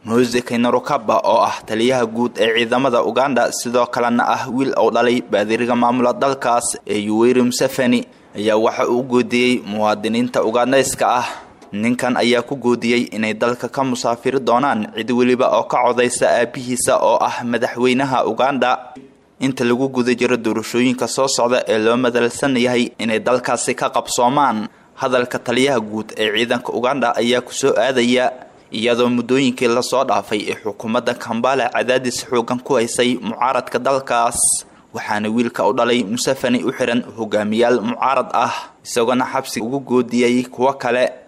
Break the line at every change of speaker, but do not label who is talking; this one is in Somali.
mose kaynarokaba oo ah taliyaha guud ee ciidamada uganda sidoo kalena ah wiil uu dhalay baadiriga maamula dalkaas ee yuweri museveni ayaa waxa uu goodiyey muwaadiniinta ugandayska ah ninkan ayaa ku goodiyey inay dalka ka musaafiri doonaan cid weliba oo ka codaysa aabihiisa oo ah madaxweynaha uganda inta lagu guda jiro doorashooyinka soo socda ee loo madalsan yahay inay dalkaasi ka qabsoomaan hadalka taliyaha guud ee ciidanka uganda ayaa kusoo aadaya iyadoo muddooyinkii lasoo dhaafay ee xukuumadda kambala cadaadis xoogan ku haysay mucaaradka dalkaas waxaana wiilka u dhalay museveni u xihan hogaamiyaal mucaarad ah isagoona xabsi ugu goodiyey kuwo kale